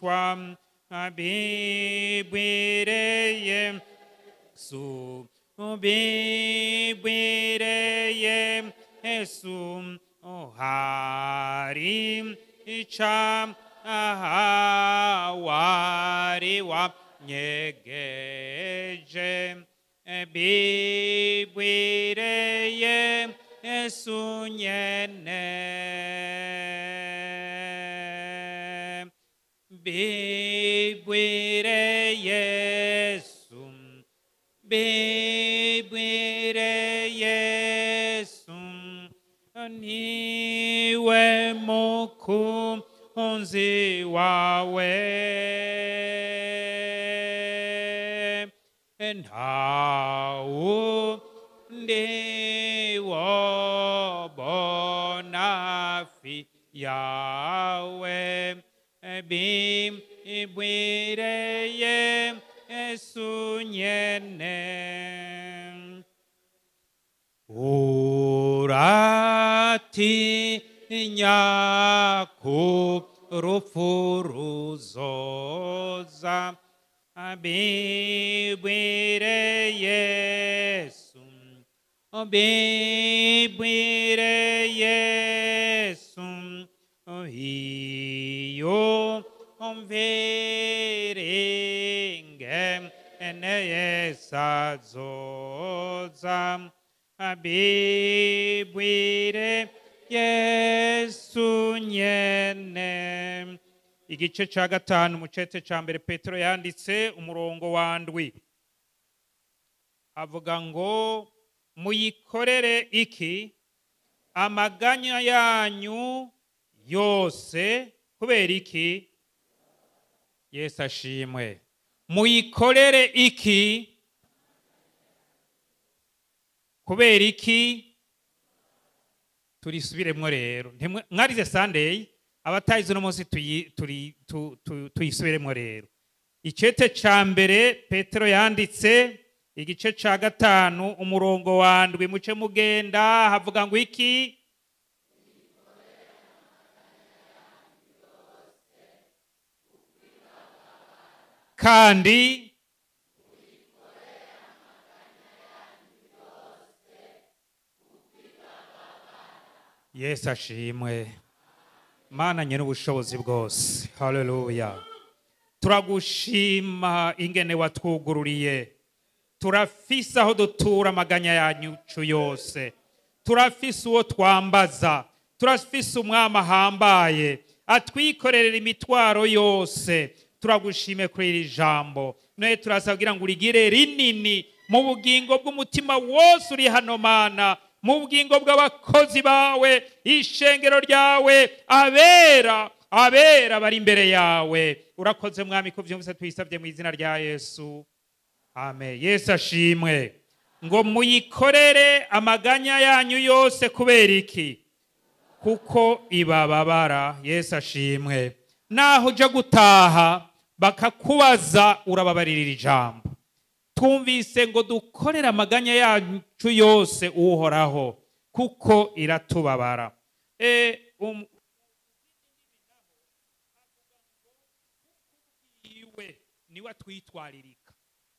abigishwa bibwireye Yesu bibwireye Yesu hari ica wari wanyegeje bibwireye Yesu nyene bibwire Yesu bibwire Yesu niwe mukunzi wawe ntawundi wobona fi yawe bibwireye Yesu nyene uratinya ku rupfu ruzoza bibwire Yesu bibwire Yesu iyo mvirenge ene azoza bibwire Yesu nyene igice cya gatanu mu cete cya mbere petero yanditse umurongo wa ndwi avuga ngo muyikorere iki amaganya yanyu yose kubera iki yesu ashimwe muyikorere iki kubera iki turisubiremo rero mwarize sandeyi abatayize uno munsi tuyisubiremo rero icete cya mbere petero yanditse igice cya gatanu umurongo wa ndwi muce mugenda havuga ngo iki kandi yesu ashimwe mana nyine ubushobozi bwose haleluya turagushima ingene watwugururiye turafise aho dutura amaganya yacu yose turafise uwo twambaza turafise umwami ahambaye atwikorerera imitwaro yose turagushime kuri iri jambo noye turasabwira ngo urigire rinini mu bugingo bw'umutima wose uri hano mana mu bugingo bw'abakozi bawe ishengero ryawe abera abera bari imbere yawe urakoze mwami ko byumvise tuyisabye mu izina rya yesu amen yesu ashimwe ngo muyikorere amaganya yanyu yose kubera iki kuko ibababara yesu ashimwe naho ujya gutaha bakakubaza urababarira ijambo twumvise ngo dukorere amaganya yacu yose uhoraho kuko iratubabara ubwiwe niwe atwitwaririka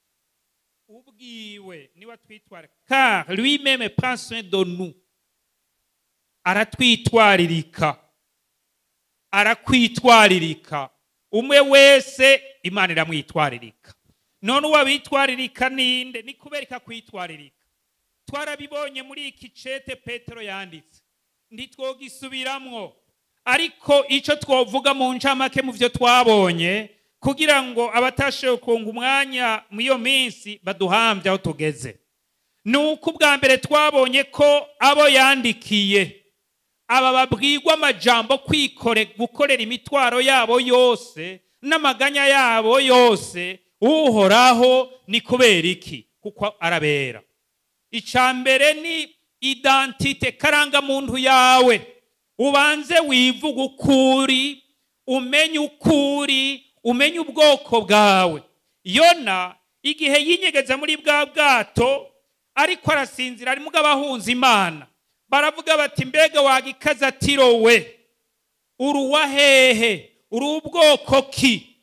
ubwiwe niwe atwitwaririka car lui même prend soin de nous aratwitwaririka arakwitwaririka umwe wese imana iramwitwaririka none uwabitwaririka ninde ni kubera ikakwitwaririka twarabibonye muri iki cete petero yanditse ntitwogisubiramwo ariko icyo twavuga mu ncamake mu byo twabonye kugira ngo abatashoboye kunga umwanya muri iyo minsi baduhambye aho tugeze ni uko ubwa mbere twabonye ko abo yandikiye aba babwirwa amajambo kwikore gukorera imitwaro yabo yose n'amaganya yabo yose uhoraho ni kubera iki kuko arabera icya mbere ni idantite karangamuntu yawe ubanze wivuga ukuri umenye ukuri umenye ubwoko bwawe yona igihe yinyegeza muri bwa bwato ariko arasinzira arimo abahunze imana baravuga bati mbega wagikaza atirowe uruwa hehe uri ubwoko ki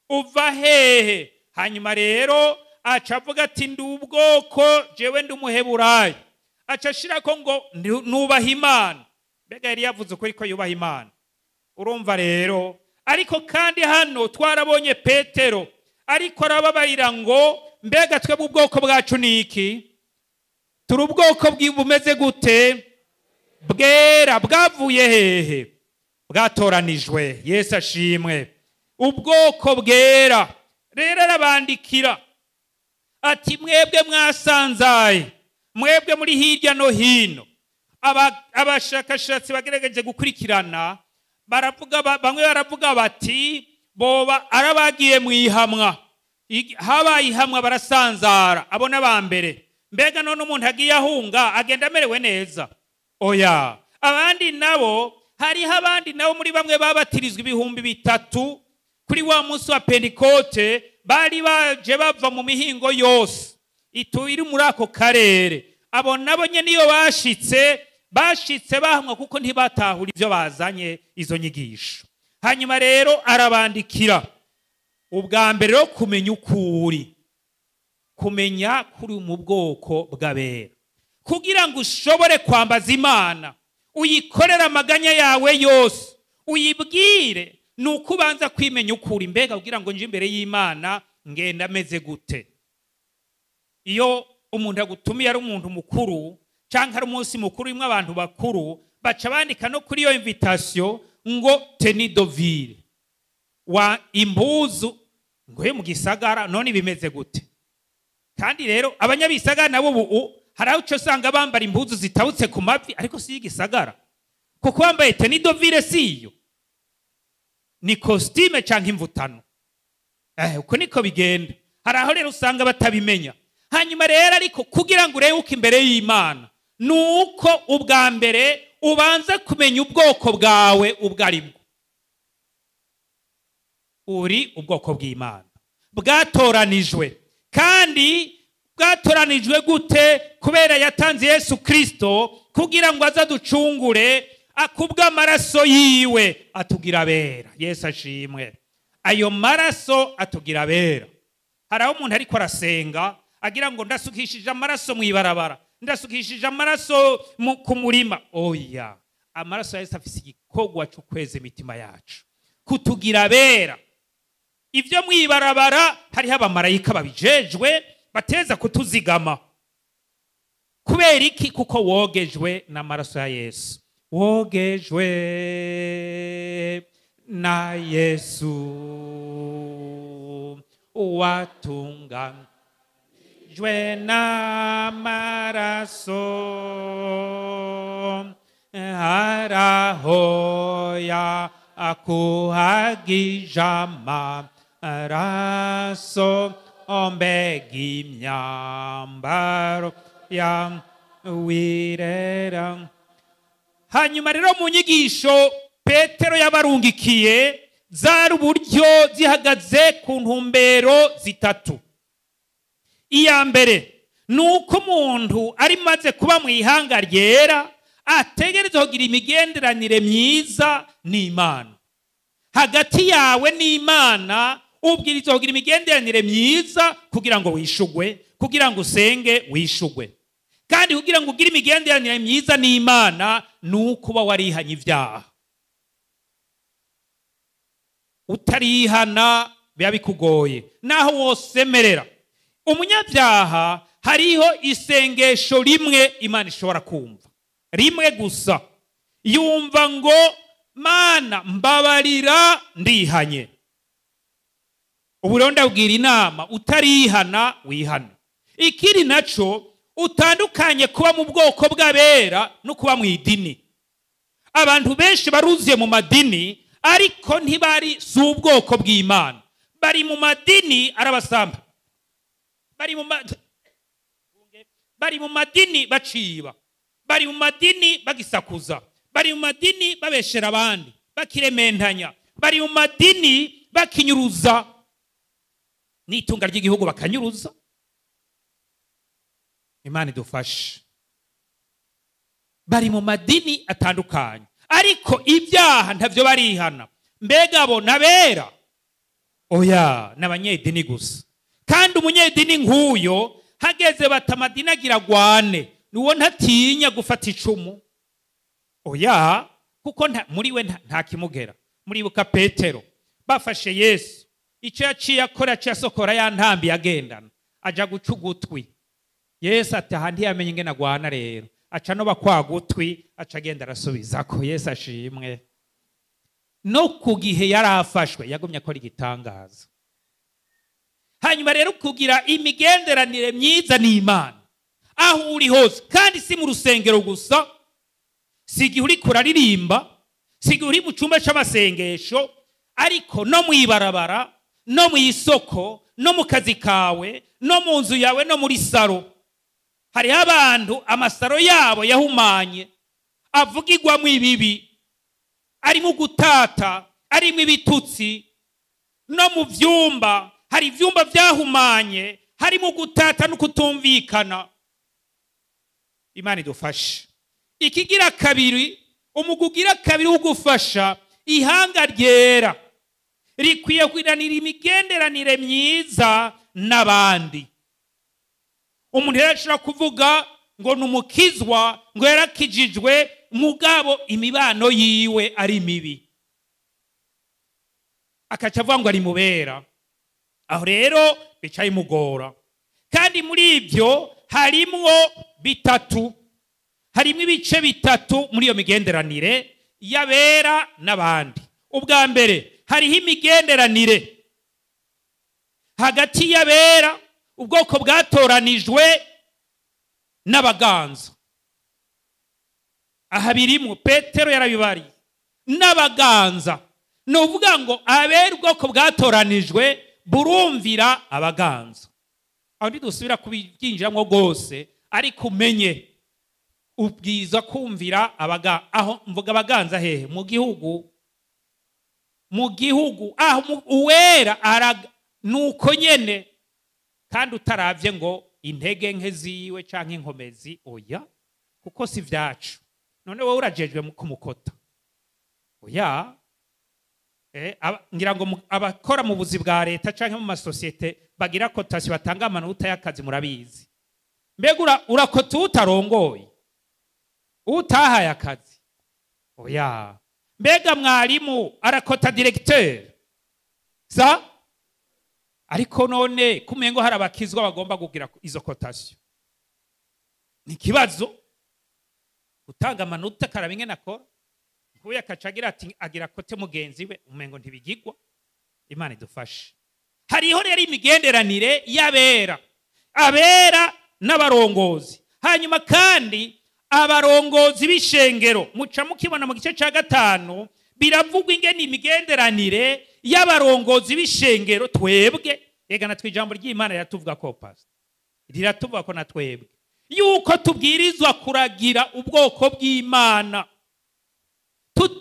uva hehe hanyuma rero aca avuga ati ndi ubwoko jewe ndi umuheburayo aca ashirako ngo "Ndi- nubaha imana mbega yari yavuze ukuri ko yubaha imana urumva rero ariko kandi hano twarabonye petero ariko arababarira ngo mbega twebwe ubwoko bwacu ni iki turi ubwoko bwi- bumeze gute bwera bwavuye hehe bwatoranijwe yesu ashimwe ubwoko bwera rero arabandikira ati mwebwe mwasanzaye mwebwe muri hirya no hino Aba- abashakashatsi bagerageje gukurikirana baravuga ba- bamwe baravuga bati boba arabagiye mu ihamwa Ig- habaye ihamwa barasanzara abo n'aba mbere mbega none umuntu agiye ahunga agenda amerewe neza oya abandi nabo hariho abandi nabo muri bamwe babatirizwa ibihumbi bitatu kuri wa munsi wa pentekote bari baje bava mu mihingo yose itu iri muri ako karere abo nabo nyine iyo bashitse bashitse bahamwa kuko ntibatahura ibyo bazanye izo nyigisho hanyuma rero arabandikira ubwa mbere rero kumenya uko uri kumenya kuri mu bwoko bw'abera kugira ngo ushobore kwambaza imana uyikorere amaganya yawe yose uyibwire ni uko ubanza kwimenya uko uri mbega kugira ngo nje imbere y'imana ngenda ameze gute iyo umuntu agutumiye ari umuntu mukuru cyangwa ari umunsi mukuru urimo abantu bakuru baca bandika no kuri iyo invitasiyo ngo tenidovire wa impuzu ngo he mu gisagara none bimeze gute kandi rero abanyabisagara nabo ubu hari aho uca usanga bambara impuzu zitabutse ku mavi ariko si iy'igisagara kuko wambaye tenidovire si iyo ni kositime cyangwa imvutano eh, uko niko bigenda hari aho rero usanga batabimenya hanyuma rero ariko kugira ngo urebe uko imbere y'imana ni uko ubwa mbere ubanza kumenya ubwoko bwawe ubwo ari bwo uri ubwoko bw'imana bwatoranijwe kandi bwatoranijwe gute kubera yatanze yesu kirisito kugira ngo aze aducungure akubw'amaraso yiwe atugira abera yesu ashimwe ayo maraso atugira abera hari aho umuntu ariko arasenga agira ngo ndasukishije amaraso mu ibarabara ndasukishije amaraso mu- ku murima oya amaraso ya yesu afite igikorwa cyo kweza imitima yacu kutugira abera ibyo mu ibarabara hariho abamarayika babijejwe bateza kutuzigama kubera iki kuko wogejwe n'amaraso ya yesu wogejwe na yesu watunganijwe n'amaraso arahoya akuhagije amaraso ombega imyambaro ya wirera hanyuma rero mu nyigisho petero yabarungikiye zari uburyo zihagaze ku ntumbero zitatu iya mbere ni uko umuntu ari maze kuba mu ihanga ryera ategereza kugira imigenderanire myiza n'imana hagati yawe n'imana ubwiriza kugira imigenderanire myiza kugira ngo wishugwe kugira ngo usenge wishugwe kandi kugira ngo ugire imigenderanire myiza n'imana ni uko uba warihanye ibyaha utarihana biba bikugoye naho wosemerera umunyabyaha hariho isengesho rimwe imana ishobora kumva rimwe gusa yumva ngo mana mbabarira ndihanye ubu rero ndabwira inama utarihana wihane ikiri nacyo utandukanye kuba mu bwoko bw'abera no kuba mu idini abantu benshi baruzuye mu madini ariko ntibari si ubwoko bw'imana bari mu madini arabasamba bari mu ma- bari mu madini baciba bari mu madini bagisakuza bari mu madini babeshera abandi bakirementanya bari mu madini bakinyuruza n'itunga ry'igihugu bakanyuruza imana idufashe bari mu madini atandukanye ariko ibyaha ntabyo barihana mbega bo nabera oya ni abanyedini gusa kandi umunyedini nk'uyo hageze bati amadini agira agwane niwo ntatinya gufata icumu oya kuko nta- muri we nta- nta kimugera muribuka petero bafashe yesu icyo yaciye akora yaciye asokora ya ntambi yagendana aja guca ugutwi yesu ati aha ntiyamenye ingene agwana rero aca noba kwa gutwi aca agenda arasubizako yesu ashimwe no ku gihe yari afashwe yagumye akora igitangaza hanyuma rero kugira imigenderanire myiza n'imana aho uri hose kandi si mu rusengero gusa si igihe uri kuraririmba si igihe uri mu cyumba cy'amasengesho ariko no mu ibarabara no mu isoko no mu kazi kawe no mu nzu yawe no muri saro hariho abantu amasaro yabo yahumanye avugirwamo ibibi arimo gutata arimo ibitutsi no mu byumba hari ibyumba byahumanye harimo gutata no kutumvikana imana idufashe ikigira kabiri umugwi ugira kabiri wo gufasha ihanga ryera rikwiye kugiranira imigenderanire myiza n'abandi umuntu rero ashobora kuvuga ngo ni umukizwa ngo yarakijijwe mugabo imibano yiwe ari mibi akaca avuga ngo ari mubera aho rero bica bimugora kandi muri ibyo harimwo bitatu harimo ibice bitatu muri iyo migenderanire y'abera n'abandi ubwa mbere hariho imigenderanire hagati y'abera ubwoko bwatoranijwe n'abaganza aha birimo petero yarabibariye n'abaganza ni ukuvuga ngo abera ubwoko bwatoranijwe burumvira abaganza aho ntidusubira kubyinjiramo rwose ariko umenye ubwiza kumvira abaga aho mvuga abaganza hehe mu gihugu mu gihugu aho mu- uwera araga nuko nyene kandi utaravye ngo intege nke ziwe canke inkomezi oya kuko si vyacu none wowe urajejwe mu- kumukota oya Eh, aba- ngira ngo mu- abakora mu buzi bwa leta canke mu masosiyete bagira kotasi batanga amanota y'akazi murabizi mbega ura- urakota utarongoye utahaye akazi oya mbega mwarimu arakota diregiteri sa ariko none kumenya ngo hari abakizwa bagomba kugira izo kotasiyo ni ikibazo gutanga amanota karaba ingene akora nkuyu akaca agira ati agira kote mugenzi we umengo ntibigigwa imana idufashe hariho rero imigenderanire y'abera abera n'abarongozi hanyuma kandi abarongozi b'ishengero muca mukibona mu gice cya gatanu biravugwa ingene imigenderanire y'abarongozi b'ishengero twebwe rega natwe ijambo ry'imana riratuvuga ko pasita riratuvuga ko na twebwe yuko tubwirizwa kuragira ubwoko bw'imana Tu-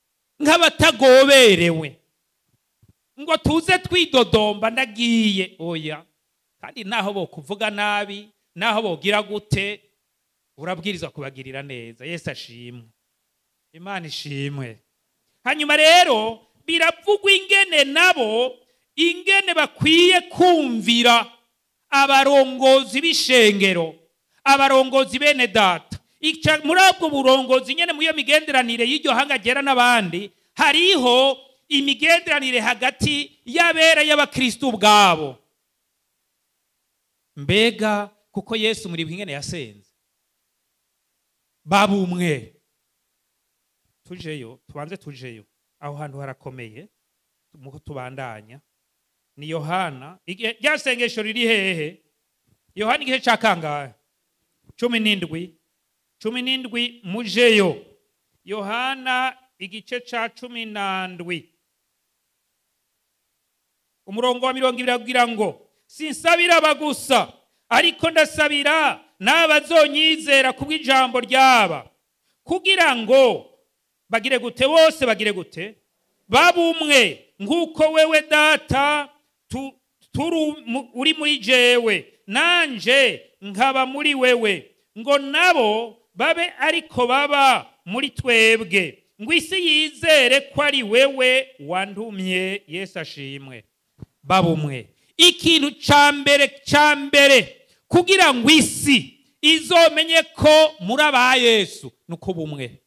nk'abatagoberewe ngo tuze twidodomba ndagiye oya kandi naho bo kuvuga nabi naho bogira gute urabwirizwa kubagirira neza yesu ashimwe imana ishimwe hanyuma rero biravugwa ingene nabo ingene bakwiye kumvira abarongozi b'ishengero abarongozi bene data Ica- muri ubwo burongozi nyene mu iyo migenderanire y'iryo hanga ryera n'abandi hariho imigenderanire hagati y'abera y'abakristu ubwabo mbega kuko yesu muri ingene yasenze babumwe tujeyo tubanze tujeyo aho hantu harakomeye muko tubandanya ni yohana igihe- rya sengesho riri hehe yohana igihe cya kangahe cumi n'indwi cumi n'indwi mujeyo yohana igice cya cumi n'andwi umurongo wa mirongo ibiri agira ngo sinsabira aba gusa ariko ndasabira n'abazonyizera kubw'ijambo ryaba kugira ngo bagire gute bose bagire gute babumwe nk'uko wewe data tu- turi mu- uri muri jewe nanje nkaba muri wewe ngo nabo babe ariko baba muri twebwe ngo isi yizere ko ari wewe wantumye yesu ashimwe baba umwe ikintu cya mbere cya mbere kugira ngo isi izomenye ko muri aba yesu ni uko bumwe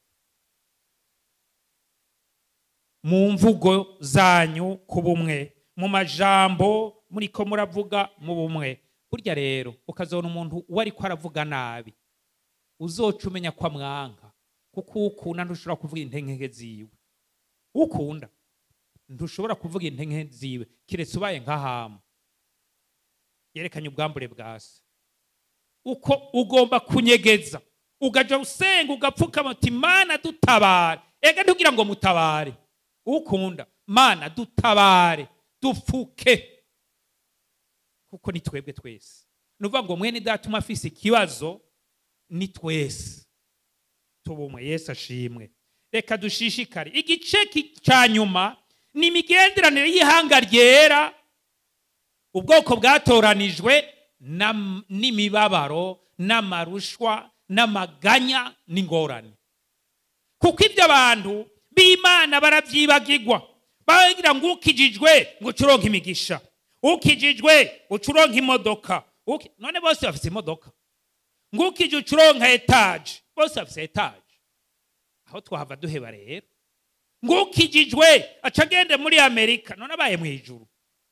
mu mvugo zanyu ku bumwe mu majambo muri ko muravuga mu bumwe burya rero ukazabona umuntu uwo ariko aravuga nabi uzoca umenya ko amwanka kuko ukunda ntushobora kuvuga intenge ziwe ukunda ntushobora kuvuga intenge ziwe keretse ubaye nk'ahama yerekanye ubwambure bwa se uko ugomba kunyegeza ugaja usenga ugapfukama uti mana dutabare ega ntugira ngo mutabare ukunda mana dutabare dupfuke kuko ni twebwe twese ni ukuvuga ngo mwene datuma afise ikibazo ni twese tubumwe yesu ashimwe reka dushishikare igice ki- cya nyuma ni imigenderanire y'ihanga ryera ubwoko bwatoranijwe nam- n'imibabaro n'amarushwa n'amaganya n'ingorane kuko ibyo abantu b'imana barabyibagirwa bagira ngo ukijijwe ngo ucuronke imigisha ukijijwe ucuronke imodoka Uki- none bose bafite imodoka ngo ukije ucuronka etaje bose bafite etaje aho twahava duheba rero ngo ukijijwe aca agende muri amerika none abaye mu ijuru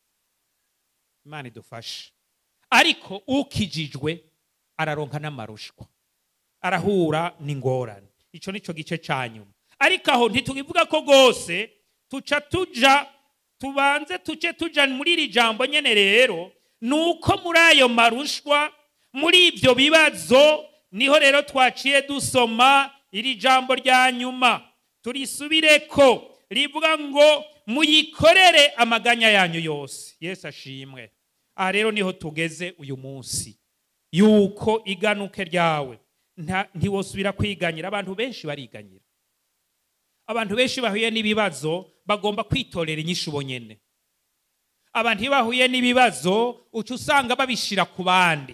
imana idufashe ariko ukijijwe araronka n'amarushwa arahura n'ingorane icyo ni cyo gice cya nyuma ariko aho ntitubivuga ko rwose tuca tuja tubanze tuce tuja muri iri jambo nyene rero ni uko muri ayo marushwa muri ibyo bibazo niho rero twaciye dusoma iri jambo rya nyuma turisubire ko rivuga ngo muyikorere amaganya yanyu yose yesu ashimwe aha rero niho tugeze uyu munsi yuko iganuke ryawe nta- ntiwosubira kwiganyira abantu benshi bariganyira abantu benshi bahuye n'ibibazo bagomba kwitorera inyishu bonyene abantu iyo bahuye n'ibibazo uca usanga babishira ku bandi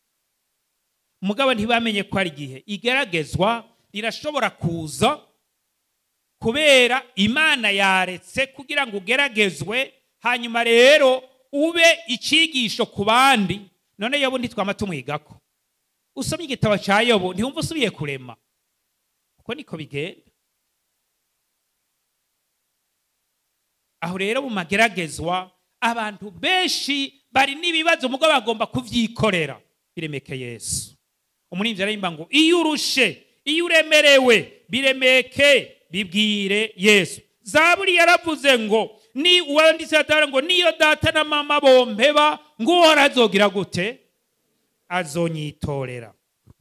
mugabo ntibamenye ko ari igihe igeragezwa rirashobora kuza kubera imana yaretse kugira ngo ugeragezwe hanyuma rero ube icyigisho ku bandi none yobu ntitwama tumwigako usomye igitabo cya yobu ntiwumva usubiye kurema uko niko bigenda aho rero mu mageragezwa abantu benshi bari n'ibibazo mugabo bagomba kubyikorera biremeke yesu umuririmbyi araririmba ngo iyo urushe iyo uremerewe biremeke bibwire yesu zaburi yaravuze ngo ni uwanditse atara ngo niyo data na mama bompeba ngo uhora azogira gute azonyitorera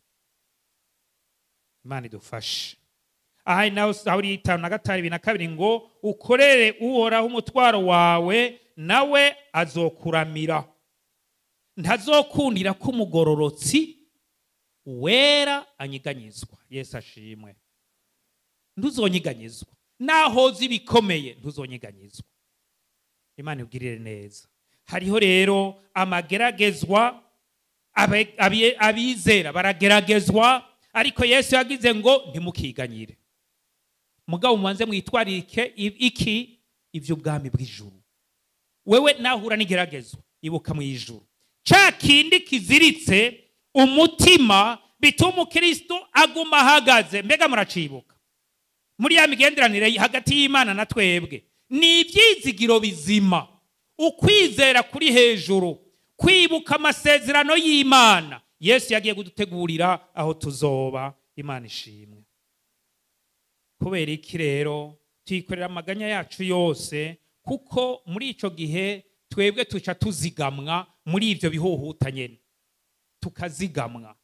imana idufashe aha nawe sawuri y'itanu na gatanu bibiri na kabiri ngo ukorere uhoraho umutwaro wawe nawe azokuramira ntazokundira ko umugororotsi wera anyiganyizwa yesu ashimwe ntuzonyiganyizwa naho zibikomeye ntuzonyiganyizwa imana ibwirire neza hariho rero amageragezwa abe- abiye- abizera barageragezwa ariko yesu yagize ngo ntimukiganyire mugabo mubanze mwitwarike i- iki iby'ubwami bw'ijuru wewe nahura n'igeragezo ibuka mu ijuru cya kindi kiziritse umutima bituma umukristo aguma ahagaze mbega muracibuka muri ya migenderanire hagati y'imana na twebwe ni ibyizigiro bizima ukwizera kuri hejuru kwibuka amasezerano y'imana yesu yagiye kudutegurira aho tuzoba imana ishimwe kubera iki rero tuyikorera amaganya yacu yose kuko muri icyo gihe twebwe tuca tuzigamwa muri ibyo bihuhuta nyine tukazigamwa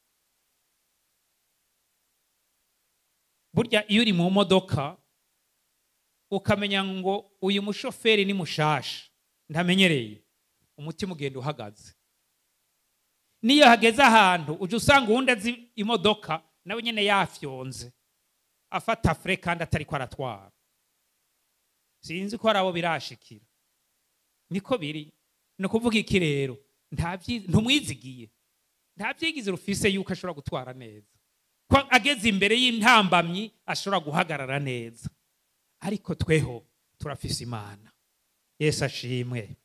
burya iyo uri mu modoka ukamenya ngo uyu mushoferi ni mushasha ntamenyereye umutima ugenda uhagaze niyo hageze ahantu ujya usanga uwundi azi imodoka nawe nyine yafyonze afata fure kandi atari ko aratwara sinzi ko hari abo birashikira niko biri ni ukuvuga iki rero nta byi- ntumwizigiye nta byigize rufise yuko ashobora gutwara neza ko ageze imbere y'intambamyi ashobora guhagarara neza ariko tweho turafise imana yesu ashimwe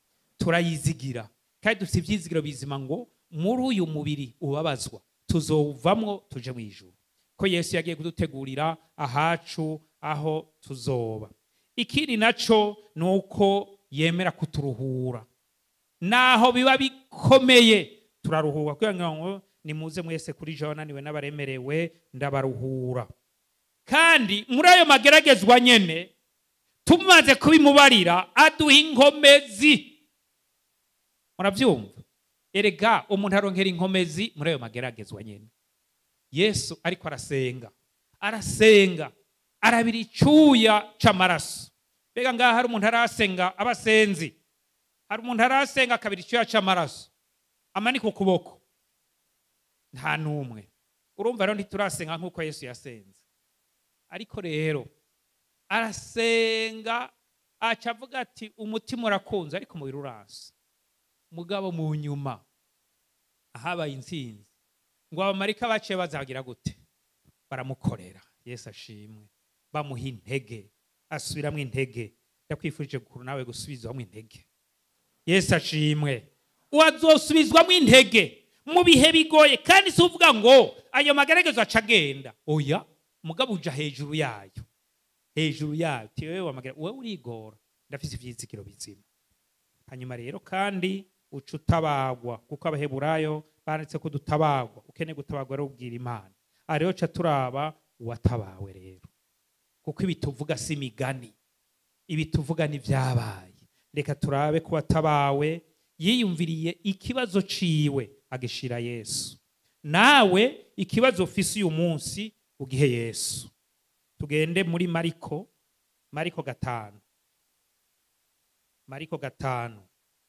turayizigira kandi dufite ibyizigiro bizima ngo muri uyu mubiri ubabazwa tuzovamwo tuje mu ijuru ko yesu yagiye kudutegurira ahacu aho tuzoba ikindi nacyo ni uko yemera kuturuhura naho biba bikomeye turaruhura kugira ngo nimuze mwese kuri jewe wananiwe n'abaremerewe ndabaruhura kandi muri ayo mageragezwa nyene tumaze kubimubarira aduha inkomezi murabyumva erega umuntu aronkera inkomezi muri ayo mageragezwa nyene yesu ariko arasenga arasenga arabira icyuya c'amaraso mbega ngaha hari umuntu arasenga abasenzi hari umuntu arasenga akabira icyuya c'amaraso amanika ukuboko nta n'umwe urumva rero ntiturasenga nk'uko yesu yasenze ariko rero arasenga aca avuga ati umutima urakunze ariko umubiri urasa mugabo mu nyuma ahabaye intsinzi ngo abamarika baciye bazagira gute baramukorera yesu ashimwe bamuha intege asubiramo intege ndakwifurije gukuru nawe gusubizwamo intege yesu ashimwe wazosubizwamo intege mu bihe bigoye kandi si uvuga ngo ayo magaragazo aca agenda oya mugabo uja hejuru yayo hejuru yayo ti wewe wamagara wowe urigora ndafise ivyizigiro bizima hanyuma rero kandi uca utabagwa kuko abaheburayo banditse ko dutabagwa ukeneye gutabagwa rero ubwira imana aha rero ca turaba uwatabawe rero kuko ibi tuvuga si imigani ibi tuvuga ni vyabaye reka turabe ko watabawe yiyumviriye ikibazo ciwe agishira yesu nawe ikibazo ufise uyu munsi ugihe yesu tugende muri mariko mariko gatanu mariko gatanu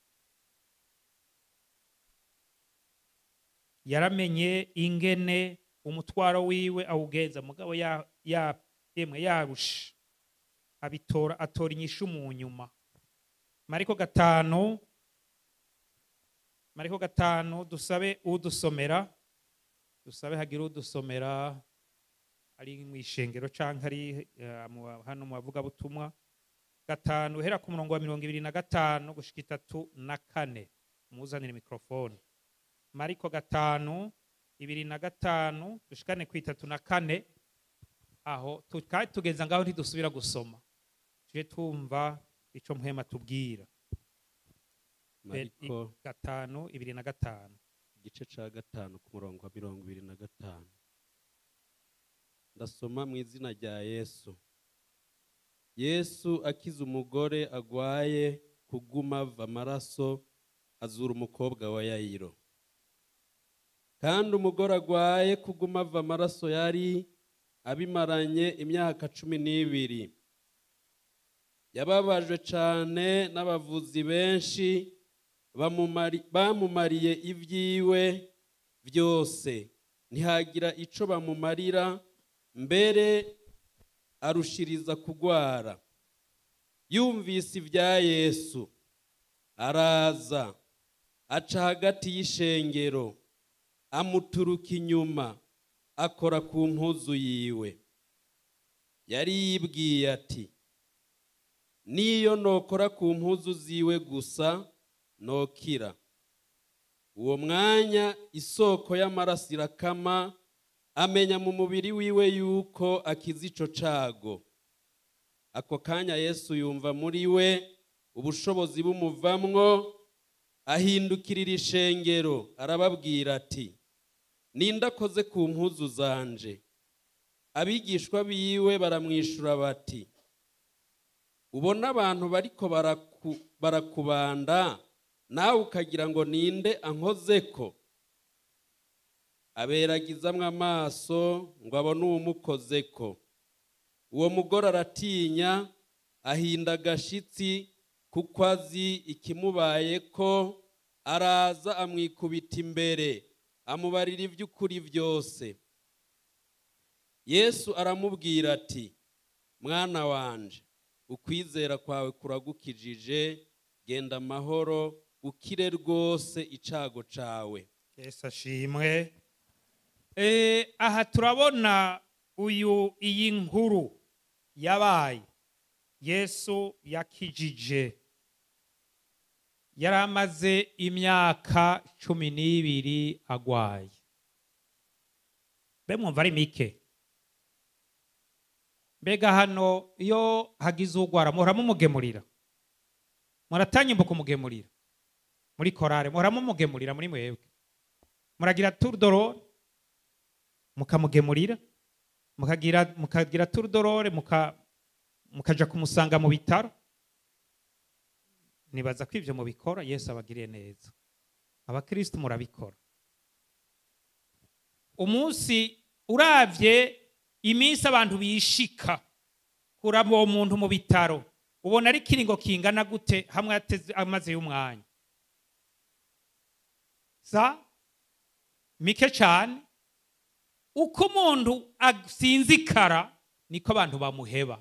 yaramenye ingene umutwaro wiwe awugenza mugabo ya, ya, yemwe yarusha abitora atora inyishu mu nyuma mariko gatanu mariko gatanu dusabe udusomera dusabe hagira udusomera ari mu ishengero canke ari eh, mu- hano mu bavugabutumwa gatanu uhera ku murongo wa mirongo ibiri na gatanu gushika itatu na kane muzanire mikrofone mariko gatanu ibiri na gatanu dushikane ku itatu na kane aho tu- kandi tugeza ngaho ntidusubira gusoma tuje tumva ico mpwema tubwira mariko gatanu ibiri na gatanu igice cya gatanu ku murongo wa mirongo ibiri na gatanu ndasoma mu izina rya yesu yesu akiza umugore agwaye kuguma ava amaraso azura umukobwa wa yayiro kandi umugore agwaye kuguma ava amaraso yari abimaranye imyaka cumi n'ibiri yababajwe cyane n'abavuzi benshi bamumari- bamumariye ibyiwe byose ntihagira icyo bamumarira mbere arushiriza kugwara yumvise ibya yesu araza aca hagati y'ishengero amuturuka inyuma akora ku mpuzu yiwe yari yibwiye ati niyo nokora ku mpuzu ziwe gusa nokira uwo mwanya isoko y'amaraso irakama amenya mu mubiri wiwe yuko akiza ico cago ako kanya yesu yumva muri we ubushobozi bumuvamwo ahindukirira ishengero arababwira ati ninde akoze ku mpuzu zanje abigishwa biwe baramwishura bati ubona abantu bariko baraku- barakubanda nawe ukagira ngo ninde ankozeko aberagizamwo amaso ngo abone uwumukozeko uwo mugore aratinya ahinda agashitsi kuko azi ikimubayeko araza amwikubita imbere amubarira iby'ukuri byose yesu aramubwira ati mwana wanje ukwizera kwawe kuragukijije genda amahoro ukire rwose icago cawe yesu ashimwe Eh, aha turabona uyu iyi nkuru yabaye yesu yakijije yari amaze imyaka cumi n'ibiri agwaye mbe mwumva ari mike mbega hano iyo hagize ugwara muhora mumugemurira muratanya imbuga umugemurira muri korale muhora mumugemurira muri mwebwe muragira turudorore mukamugemurira mukagira mukagira turudorore muka mukaja kumusanga mu bitaro nibaza ko ibyo mubikora yesu abagiriye neza abakristo murabikora umunsi uravye iminsi abantu bishika kuraba uwo muntu mu bitaro ubona ari kiringo kingana gute hamwe ateze amaze y'umwanya sa mike cyane uko umuntu asinzikara niko abantu bamuheba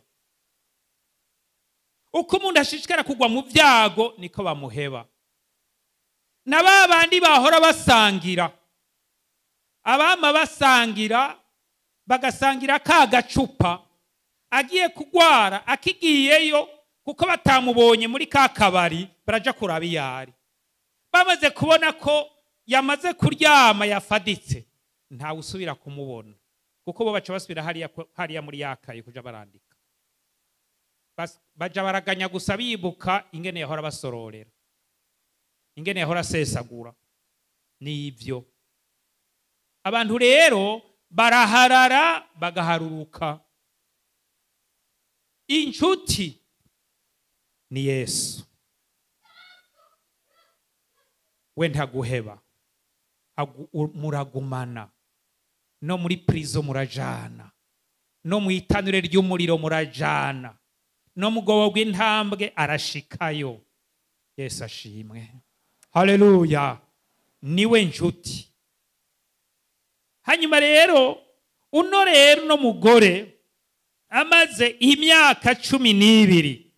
uko umuntu ashishikara kugwa mu byago niko bamuheba na ba bandi bahora basangira abama basangira bagasangira ka gacupa agiye kugwara akigiyeyo kuko batamubonye muri ka kabari baraja kuraba iyo ari bamaze kubona ko yamaze kuryama yafaditse ntawe usubira kumubona kuko bo baca basubira hariya hariya muri yakaye kuja barandika Bas- baja baraganya gusa bibuka ingene yahora basororera ingene yahora asesagura nibyo abantu rero baraharara bagaharuruka inshuti ni yesu we ntaguheba Agu- u- muragumana no muri prison murajana no mu itanure ry'umuriro murajana no mu bwobo bw'intambwe arashikayo yesu ashimwe haleluya niwe nshuti hanyuma rero uno rero uno mugore amaze imyaka cumi n'ibiri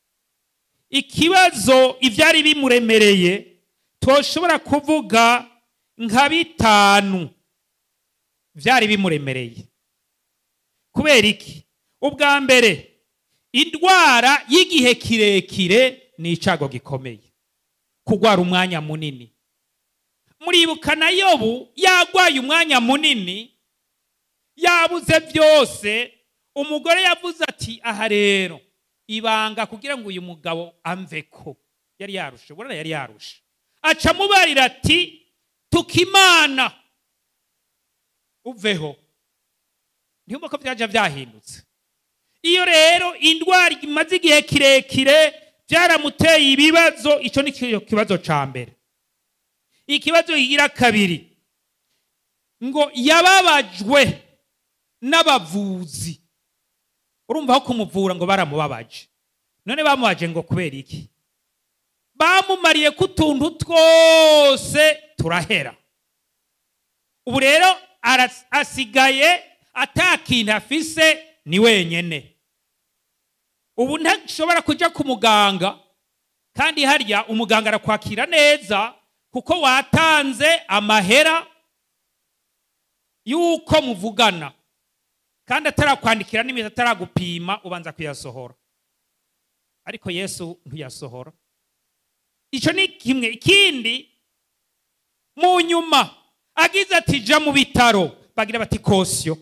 ikibazo ibyari bimuremereye toshobora kuvuga nka bitanu byari bimuremereye kubera iki ubwa mbere indwara y'igihe kirekire ni icyago gikomeye kurwara umwanya munini muribuka na yobu yagwaye umwanya munini yabuze byose umugore yavuze ati aha rero ibanga kugira ngo uyu mugabo amve ko yari yarushe ubona yari yarushe aca amubarira ati tukimana uveho ntiyumva ko byaje byahindutse iyo rero indwara imaze igihe kirekire byaramuteye ibibazo icyo ni cyo kibazo cya mbere ikibazo kigira kabiri ngo yababajwe n'abavuzi urumva aho kumuvura ngo baramubabaje none bamubaje ngo kubera iki bamumariye ko utuntu twose turahera ubu rero ara- asigaye atakintu afise ni wenyene ubu ntashobora kujya ku muganga kandi harya umuganga arakwakira neza kuko watanze amahera y'uko muvugana kandi atarakwandikira n'imiti ataragupima ubanza kuyasohora ariko yesu ntuyasohora icyo ni kimwe ikindi mu nyuma agize ati jya mu bitaro bagira bati kosiyo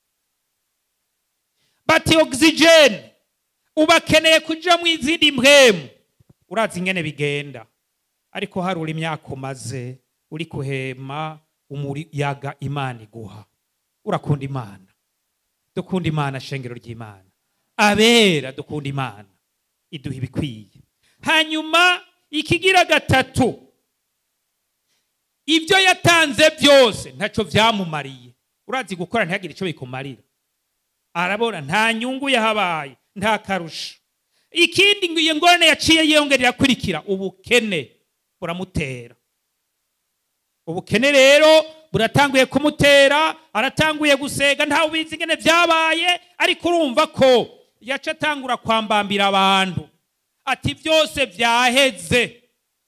bati ogisijeni ubakeneye kujya mu izindi mpwemu urazi ingene bigenda ariko harura imyaka umaze uri kuhema umuyaga imana iguha urakunda imana dukunda imana shengero ry'imana abera dukunda imana iduha ibikwiye hanyuma ikigira gatatu ibyo yatanze byose ntacyo byamumariye urazi gukora ntihagire icyo bikumarira arabona nta nyungu yahabaye nta karusho ikindi ngo iyo ngorane yaciye yiyongera irakurikira ubukene buramutera ubukene rero buratanguye kumutera aratanguye gusega ntawe ubizi ingene byabaye ariko urumva ko yaca atangura kwambambira abantu ati byose byaheze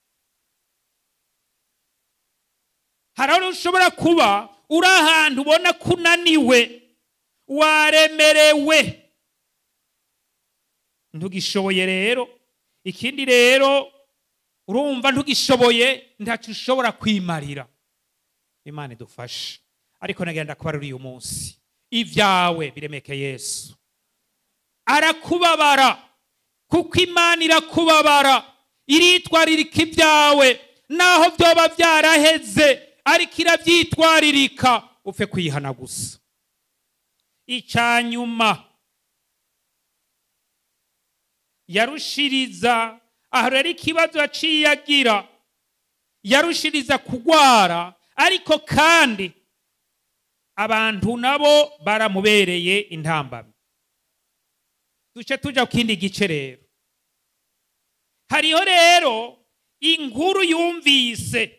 hari aho ushobora kuba uri ahantu ubona ko unaniwe waremerewe ntugishoboye rero ikindi rero urumva ntugishoboye ntacyo ushobora kwimarira imana idufashe ariko nagenda kuba uyu munsi ibyawe biremeke yesu arakubabara kuko imana irakubabara iritwaririka ibyawe naho byoba byaraheze ariko irabyitwaririka upfe kwihana gusa icya nyuma yarushiriza aho rero ikibazo yaciye agira yarushiriza kugwara ariko kandi abantu nabo baramubereye intambamyi duce tujya ku kindi gice rero hariho rero inkuru yumvise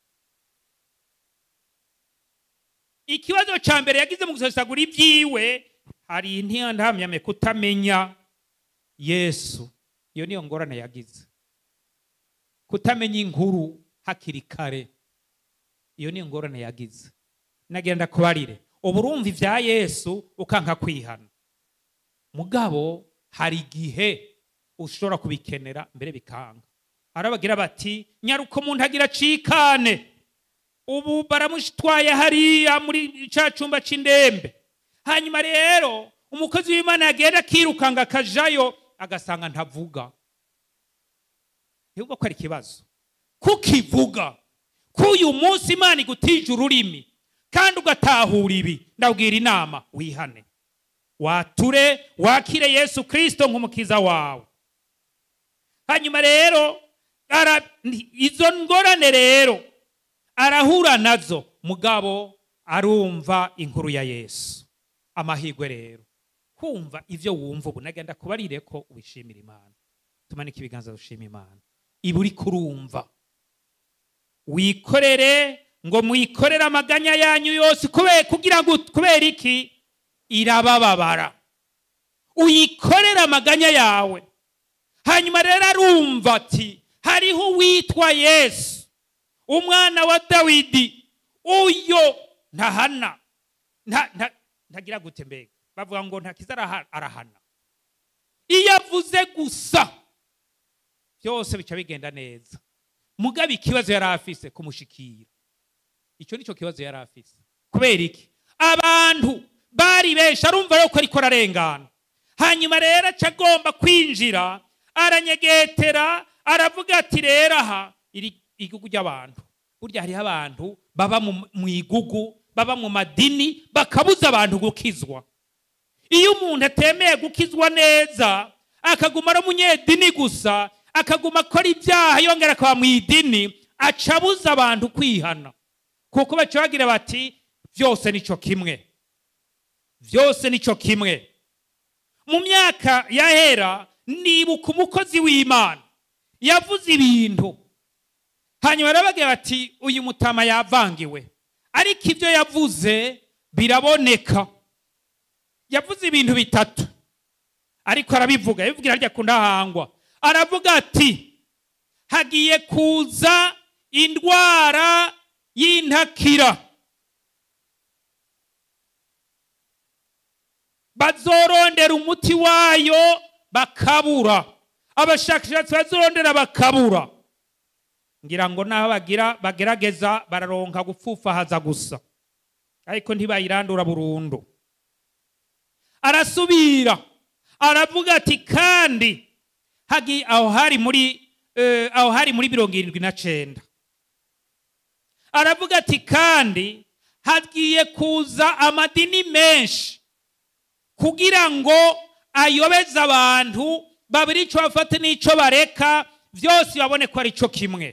ikibazo cya mbere yagize mu gusesagura ibyiwe hari intiyandahamyame kutamenya yesu iyo niyo ngorane yagize kutamenya inkuru hakiri kare iyo niyo ngorane yagize nagenda kubarire ubu urumva ibya yesu ukanka kwihana mugabo hari igihe ushobora kubikenera mbere bikanga arabagira bati nyaruko umuntu agira acikane ubu baramutwaye hariya muri cya cyumba cy'indembe hanyuma rero umukozi w'imana yagenda akirukanga akajayo agasanga ntavuga ntibwo ko ari ikibazo kukivuga k'uyu munsi imana igutije ururimi kandi ugatahura ibi ndabwira inama wihane wature wakire yesu kirisito nk'umukiza wawe hanyuma rero izo ngorane rero arahura nazo mugabo arumva inkuru ya yesu amahirwe rero kumva ibyo wumva ubu nagenda kubarire ko wishimira imana tumanike ibiganza dushima imana iba uri kurumva wikorere ngo mwikorere amaganya yanyu yose kugira ngo kubera iki irabababara uyikorere amaganya yawe hanyuma rero arumva ati hariho uwitwa yesu umwana wa dawidi uyo ntahana ntagira gute mbega bavuga ngo ntakiza arahana iyo avuze gusa byose bica bigenda neza mugabe ikibazo yari afise kumushikira icyo nicyo kibazo yari afise kubera iki abantu bari benshi arumva rero ko ariko ararengana hanyuma rero aca agomba kwinjira aranyegetera aravuga ati rero aha iri igugu ry'abantu burya hariho abantu baba mu igugu baba mu madini bakabuza abantu gukizwa iyo umuntu atemeye gukizwa neza akaguma ari umunyedini gusa akaguma akora ibyaha yongera akaba mu idini aca abuza abantu kwihana kuko baca bagira bati byose nicyo kimwe byose nicyo kimwe mu myaka yahera nibuka umukozi w'imana yavuze ibintu hanyuma barabagira bati uyu mutama yavangiwe ariko ibyo yavuze biraboneka yavuze ibintu bitatu ariko arabivuga yabivugira harya ku ndahangwa aravuga ati hagiye kuza indwara y'intakira bazorondera umuti wayo bakabura abashakashatsi bazorondera bakabura ngira ngo n'aho bagira bagerageza bararonka gupfufahaza gusa ariko ntibayirandura burundu arasubira aravuga ati kandi aho hari muri aho hari muri mirongo irindwi na cyenda aravuga ati kandi hagiye kuza amadini menshi kugira ngo ayobeze abantu babiri icyo bafate n'icyo bareka byose babone ko ari cyo kimwe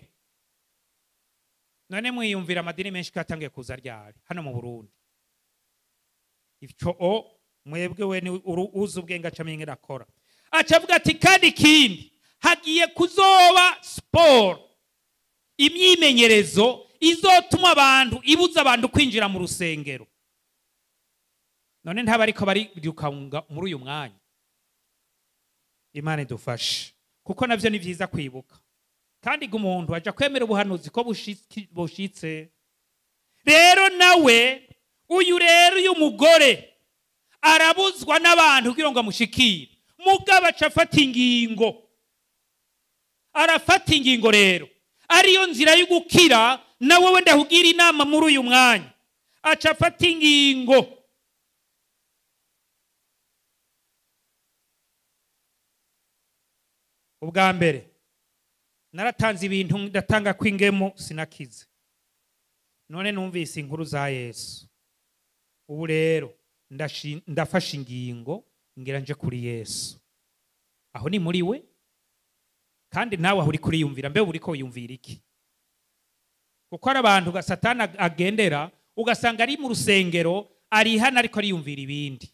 none mwiyumvira amadini menshi ko yatangiye kuza ryari hano mu burundi icyo o mwebwe we ni uzi ubwenge acamo irakora acavuga ati kandi ikindi hagiye kuzoba siporo imyimenyerezo izotuma abantu ibuza abantu kwinjira mu rusengero none ntaba ariko barirukanka muri uyu mwanya imana idufashe kuko nabyo ni byiza kwibuka kandi umuntu ajya kwemera ubuhanuzi ko bushitse rero nawe uyu rero uyu mugore arabuzwa n'abantu kugira ngo amushikire mugabo aca afata ingingo arafata ingingo rero ariyo nzira yo gukira na wowe ndahugira inama muri uyu mwanya aca afata ingingo ubwa mbere naratanze ibintu ndatanga kw'ingemu sinakize none numvise inkuru za yesu ubu rero ndashi- ndafashe ingingo ngira nje kuri yesu aho ni muri we kandi nawe aho uri kuriyumvira mbe uri ko wiyumvira iki kuko hari abantu ga satani ag- agendera ugasanga ari mu rusengero ari hano ariko ariyumvira ibindi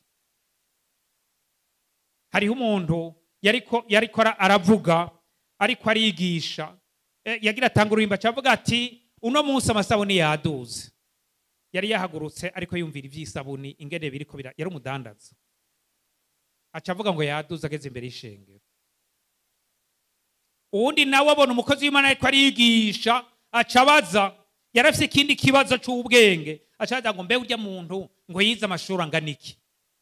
hariho umuntu yariko yariko ara- aravuga ariko arigisha Eh, yagira atanga uruhimba acavuga ati uno munsi amasabuni yaduze yari yahagurutse ariko yumvira iby'isabuni ingene biriko bira yari umudandaza aca avuga ngo yaduze ageze imbere y'ishengero uwundi nawe abona umukozi w'imana ariko arigisha aca abaza yari afite ikindi kibazo cy'ubwenge aca abaza ngo mbe urya muntu ngo yize amashuri angana iki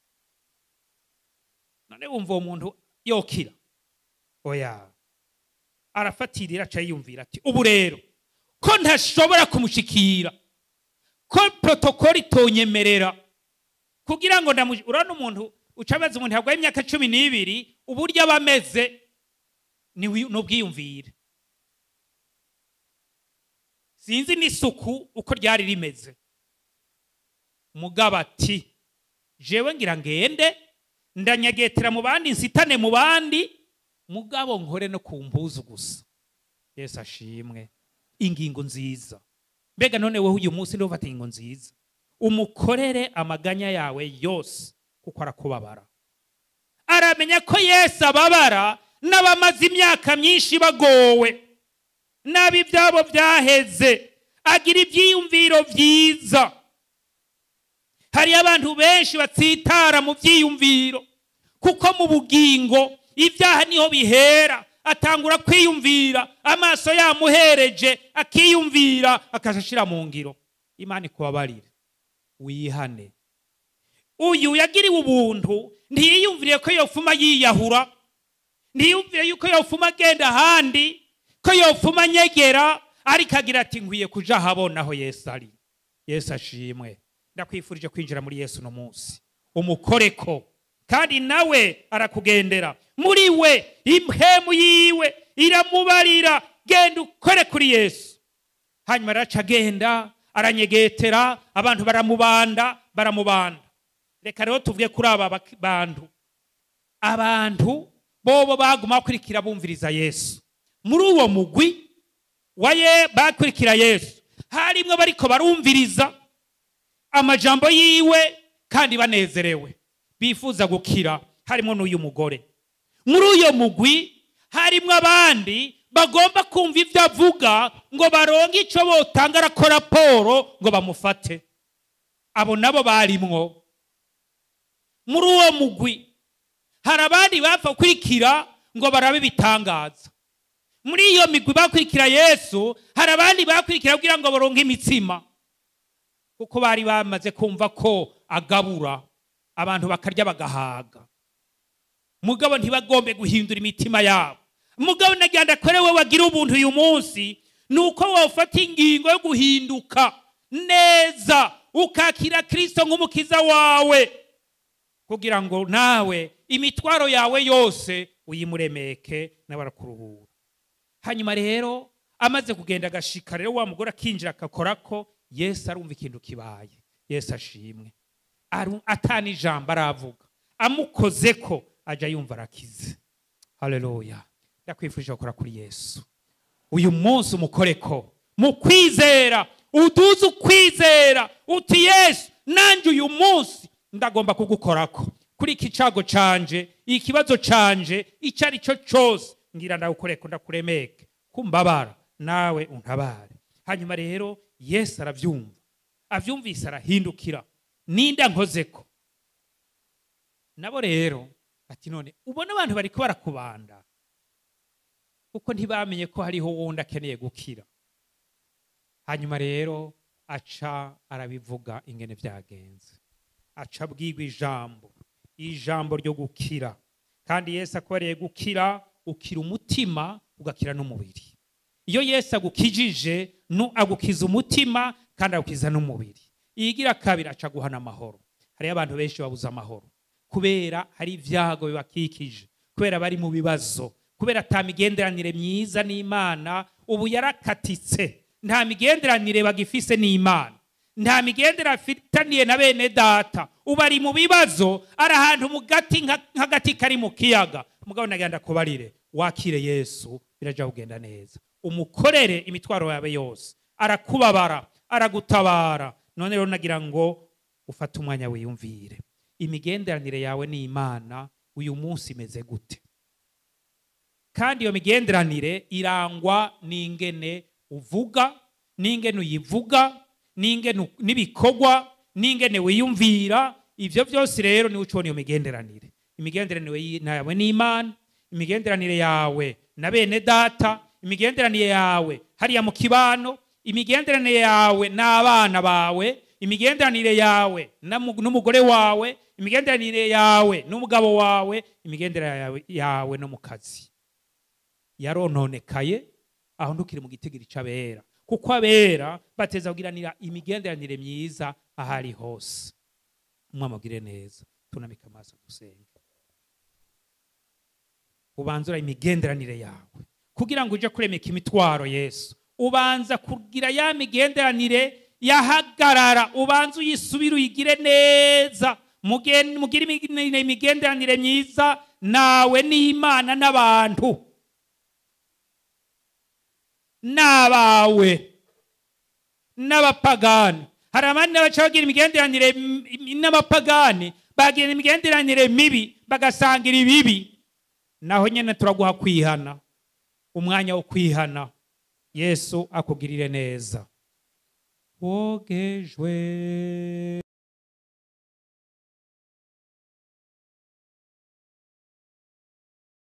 none wumva uwo muntu yokira oya arafatirira aca yiyumvira ati ubu rero ko ntashobora kumushikira ko protokoli itonyemerera kugira ngo ndamu- urabona umuntu uca abaza umuntu yarwaye imyaka cumi n'ibiri uburyo aba ameze ni wi- ni ubwiyumvire sinzi n'isuku uko ryari rimeze mugabo ati jewe ngira ngende ndanyagetera mu bandi nsitane mu bandi mugabo nkore no ku mpuzu gusa yesu ashimwe ingingo nziza mbega none wowe uyu munsi niba ufata ingingo nziza umukorere amaganya yawe yose kuko arakubabara aramenya ko yesu ababara n'abamaze imyaka myinshi bagowe nabi ibyabo byaheze agira ibyiyumviro byiza hari abantu benshi batsitara mu byiyumviro kuko mu bugingo ibyaha niho bihera atangura kwiyumvira amaso yamuhereje akiyumvira akashashira mu ngiro imana ikubabarire wihane uyu yagiriwe ubuntu ntiyiyumviriye ko yofuma yiyahura ntiyumvire yuko yofuma agenda ahandi ko yofuma anyegera ariko agira ati nkwiye kuja ahabona aho yesu ari yesu ashimwe ndakwifurije kwinjira muri yesu uno munsi umukoreko kandi nawe arakugendera muri we impemu yiwe iramubarira genda ukore kuri yesu hanyuma araca agenda aranyegetera abantu baramubanda baramubanda reka rero tuvuge kuri aba bak- bantu abantu bobo baguma bakurikira bumviriza yesu muri uwo mugwi wa ye bakurikira yesu harimwo bariko barumviriza amajambo yiwe kandi banezerewe bifuza gukira harimo n'uyu mugore muri uyo mugwi harimo abandi bagomba kumva ibyo avuga ngo baronke icyo botanga ko raporo ngo bamufate abo nabo barimwo muri uwo mugwi hari abandi bapfa gukurikira ngo barabe ibitangaza muri iyo migwi bakurikira yesu hari abandi bakurikira kugira ngo baronke imitsima kuko bari bamaze kumva ko agabura abantu bakarya bagahaga mugabo ntibagombe guhindura imitima yabo mugabo nagenda kore we wagira ubuntu uyu munsi ni uko wafata ingingo yo guhinduka neza ukakira kirisito nk'umukiza wawe kugira ngo nawe imitwaro yawe yose uyimuremeke nawe arakuruhura hanyuma rero amaze kugenda agashika rero wa mugore akinjira agakora ko yesu arumva ikintu kibaye yesu ashimwe Aru- atana ijambo aravuga amukoze ko ajya yumva arakize haleluya ndakwifurije gukora kuri yesu uyu munsi umukore ko mu kwizera uduze ukwizera uti yesu nanjye uyu munsi ndagomba kugukorako kuri iki cago canje ikibazo canje icyo ari cyo cyose ngira ndawukoreko ndakuremeke kumbabara nawe untabare hanyuma rero yesu arabyumva abyumvise arahindukira ninda nkozeko nabo rero ati none ubona abantu bariko barakubanda kuko ntibamenye ko hariho wundi akeneye gukira hanyuma rero aca arabivuga ingene byagenze aca abwirwa ijambo ijambo ryo gukira kandi yesu akubariye gukira ukira umutima ugakira n'umubiri iyo yesu agukijije nu agukiza umutima kandi agukiza n'umubiri iyigira kabiri aca guhana amahoro hariyo abantu benshi babuze amahoro kubera hari ibyago bibakikije kubera bari mu bibazo kubera ata migenderanire myiza n'imana ubu yarakatitse nta migenderanire bagifise n'imana nta migendera afitaniye na bene data ubu ari mu bibazo ari ahantu mu gati nka- nk'agati kari mu kiyaga umugabo nagenda kubarire wakire yesu biraja kugenda neza umukorere imitwaro yawe yose arakubabara aragutabara none rero nagira ngo ufate umwanya wiyumvire imigenderanire yawe n'imana uyu munsi imeze gute kandi iyo migenderanire irangwa n'ingene uvuga n'ingene uyivuga n'ingene u- n'ibikorwa n'ingene wiyumvira ivyo byose rero niwe ucibona iyo migenderanire imigenderanire yi- yawe n'imana imigenderanire yawe na bene data imigenderanire yawe hariya mu kibano imigenderanire yawe n'abana bawe imigenderanire yawe na mu- n'umugore wawe imigenderanire yawe n'umugabo wawe imigenderanire yawe- yawe no mu kazi yarononekaye aho ntukiri mu gitigiri c'abera kuko abera bateza kugiranira imigenderanire myiza aho ari hose umwamagire neza tunamika amaso dusenge ubanza ura imigenderanire yawe kugira ngo uje kuremeka imitwaro yesu ubanza kugira ya migenderanire yahagarara ubanza uyisubire uyigire neza Mugen- mugire imig- imigenderanire myiza nawe n'imana n'abantu n'abawe n'abapagani hari abandi baca bagira imigenderanire m- m- n'abapagani bagira imigenderanire mibi bagasangira ibibi naho nyine turaguha kwihana umwanya wo kwihana yesu akugirire neza wogejwe